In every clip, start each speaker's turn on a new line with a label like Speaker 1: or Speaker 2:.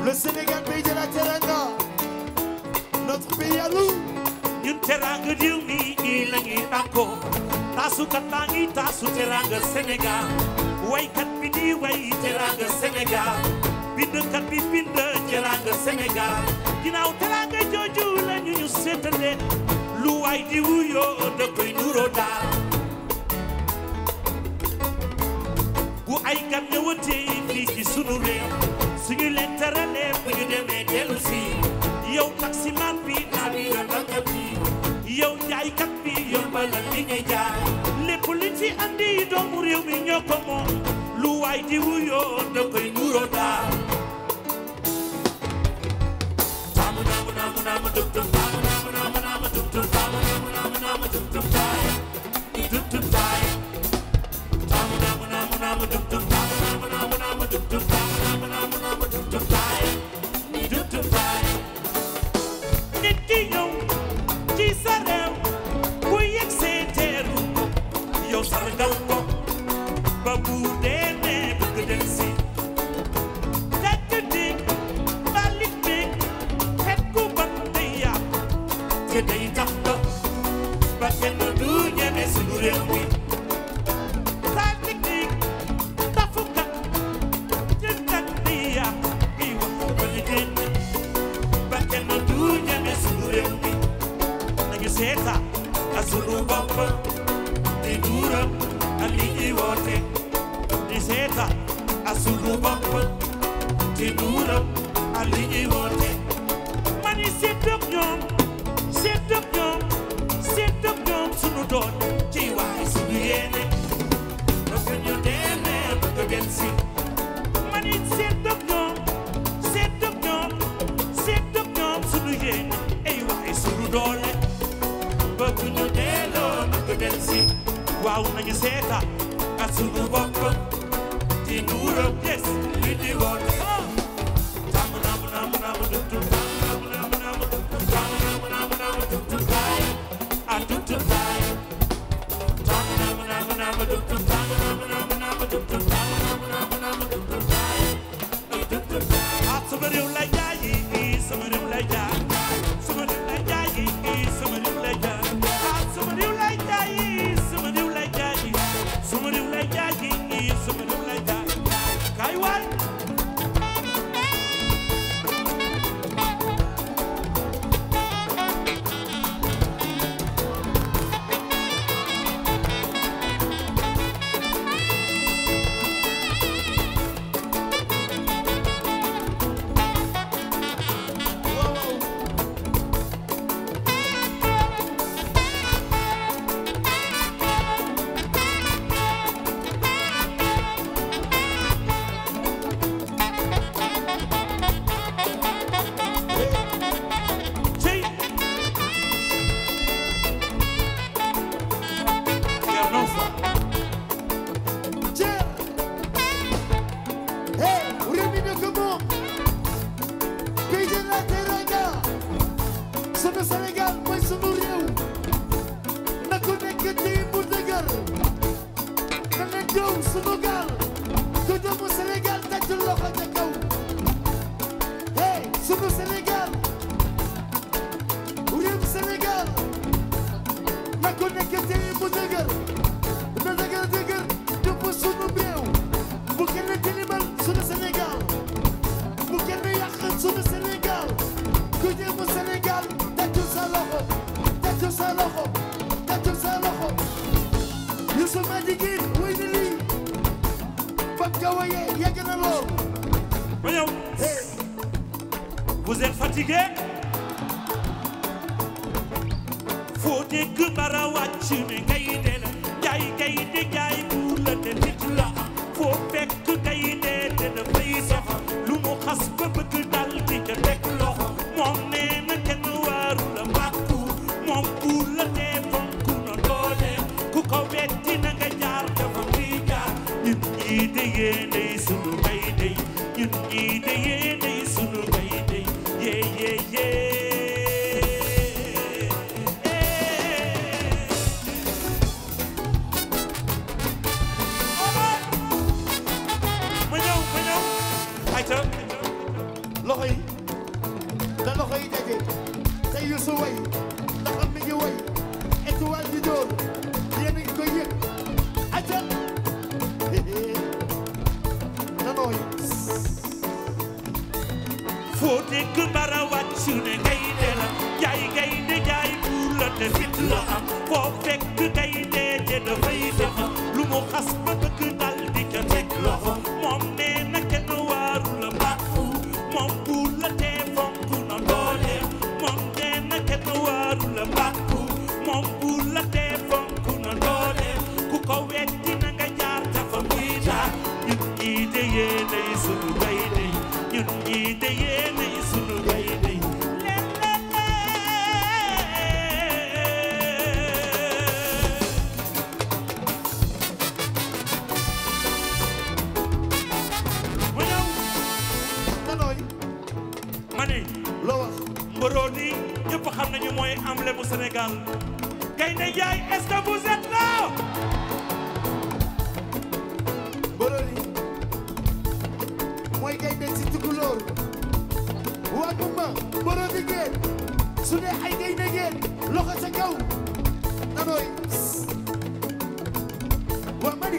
Speaker 1: Le Sénégal, pays de la Teranga. Notre pays à nous.
Speaker 2: ñun teraanga réew mi i la ñuy bàkkoo taasukat baa ngi taasu teraanga Sénégal waykat bi di way teraanga Sénégal bindkat bi bind teraanga Sénégal ginnaaw teraanga jooju la ñu ñu seetalee lu waay di wuyoo da koy nuroo daal bu ay gan ñëwatee fii ci sunu réew suñu leen teralee bu ñu demee dellu si yow taximan bi naa bi yombalkat bi yow jaaykat bi yombalal li ngay jaay lépp li ci andi doomu réew mi ñoo ko moom lu waay di wuyoo da koy nuroo daal taamu naamu naamu naamu dum dum taamu naamu naamu naamu dum dum taamu naamu naamu naamu dum dum taay dum dum taay taamu naamu naamu naamu dum dum taamu naamu naamu naamu dum dum taamu naamu naamu naamu dum dum taay dum dum taay nit ki ñëw ci sa réew bu yegg see teeru ko yow sargal ko ba bu dee nee bëgg del si tekk dig balit dig xet ku ban day yàq te day tax ba ba kenn du ñeme suñu réew mi taalik dig tafukat jënkat day yàq di wax ba li génn ba kenn du ñeme suñu réew mi nañu seeta a sunu bopp di duuram a li ñuy woote di seeta a sunu bopp di duuram a li ñuy woote mani seetok ñoom seetok ñoom seetok ñoom sunu doon ci waay sunu yéene bëgg ñu demee bëgg dem si mani seetok ñoom seetok ñoom seetok ñoom sunu yéene ay waay sunu doole bëgg ñu delloo bëgg dem si waaw nañu seeta ak sunu bopp ci nuuram yes li di woote taamu naamu naamu naamu dum dum taamu naamu naamu naamu dum dum taamu naamu naamu naamu dum dum taay ah dum dum taay taamu naamu naamu naamu dum dum taamu naamu naamu naamu dum dum taamu naamu naamu naamu dum dum taay ah dum dum taay ah sama réew lay jaayi sama réew lay jaay sama réew lay jaayi sama réew lay jaay ah sama réew lay jaayi sama réew lay jaayi sama réew lay jaayi sama réew lay jaay kaay waay Cey Thierno Fall
Speaker 1: Tiens. Hey, réew mi ñoo ko moom. Pays de la Teranga. Sunu Sénégal mooy sunu réew. Na ku nekk ci mu dëgër. Na leen jow sunu gaal. Ku doomu Sénégal tàcc loxo ca kaw. Hey, sunu Sénégal. Réew Sénégal. Na ku nekk ci mu dëgër. Na dëgër dëgër jëpp sunu réew. Bu kenn tilimal sunu Sénégal. Bu kenn yàq sunu Sénégal. Ku jëm Sénégal tàccu sa loxo. Tàccu sa loxo. Tàccu sa loxo. Youssou Madjiguène woy na lii. Fam ka woye yàgg na lool.
Speaker 2: ma ñëw vous êtes fatigué foo dégg bara wàcc ne gaynde la jaay gaynde jaay buur la te nit la foo fekk gaynde te dafay dox lu mu xas ba bëgg dal di ca teg loxo moom nee na kenn waaru la bàkku moom buur la te fonk na doole ku ko wetti na nga jaar dafa muy jaar ñun ñii de yéenay sunu gaynde ñun ñii de yéenay sunu gaynde yee yee yee ma ñëw ma ñëw ayca
Speaker 1: loxo
Speaker 2: foo dégg mbara wàcc ne gaynde la jaay gaynde jaay buur la te fit la am foo fekk gaynde te dafay dem lu mu xas ba bëgg dal di ca teg loxo moom nee na kenn waaru la bàkku moom buur la te fonk na doole moom nee na kenn waaru la bàkku moom buur la te fonk na doole ku ko wetti na nga jaar ta fa muy jaar ñun ñii de yéenay sunu gaynde ñun ñii de yéenay sunu gaynde mu ñëw
Speaker 1: nanooy
Speaker 2: ma ne
Speaker 1: loo wax
Speaker 2: mboroo ni ñëpp xam nañu mooy emblème mu Sénégal Gaynde Njaay est-ce que vous êtes là
Speaker 1: Borodi mooy gaynde si tukulóor waa Gumba Borodi ngeen su dee ay gaynde ngeen loxo sa kaw nanooy waa mani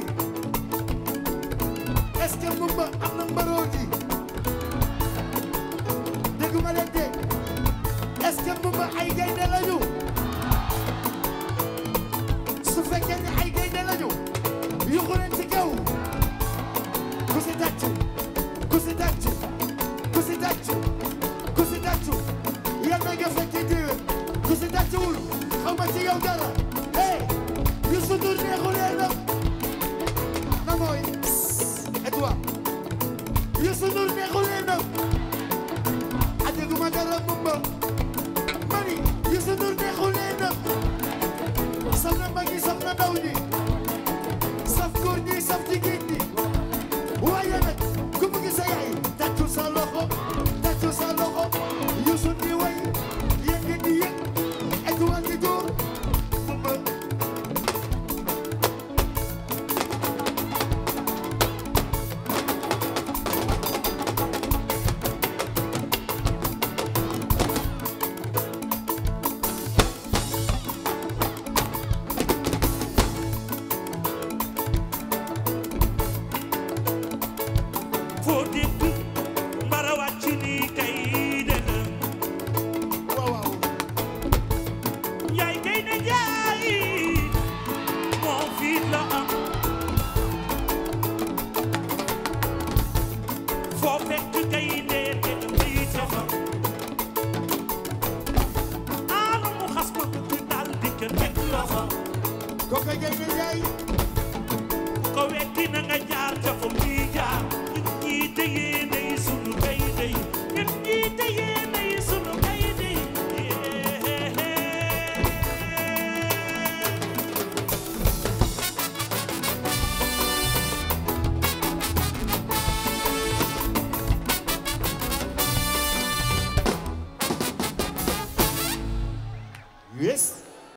Speaker 1: est-ce que Gumba am na Borodi dégguma leen de est-ce que Gumba ay gaynde lañu su fekkee ne ay gaynde lañu yuxu leen ci kaw ku si tàccu ku si tàccu ku si tàccu ku si tàccu yal na nga fekkee déwén ku si tàccuwul xaw ma ci yow dara hey Youssou Ndour neexulee na na mooy et toi Youssou Ndour neexulee na a dégguma dara mumba mani Youssou Ndour neexulee na saf na mag ñi saf na ndaw ñi saf góor ñi saf jigéen ñi waaye nag ku bëgg sa yaay tàccu sa loxo tàccu sa loxo Youssou di way yéen ngeen di yëg étoile di góor mumba
Speaker 2: foo dégg mbara wàcc ni gaynde la
Speaker 1: waaw waaw
Speaker 2: Njaay Gaynde Njaay moo fiit la am foo fekk gaynde te dafay taxaw aanu mu xas ko bëgg dal di ca teg loxo
Speaker 1: kooku gaynde yaay
Speaker 2: ko wetti na nga jaar ca fa muy jaar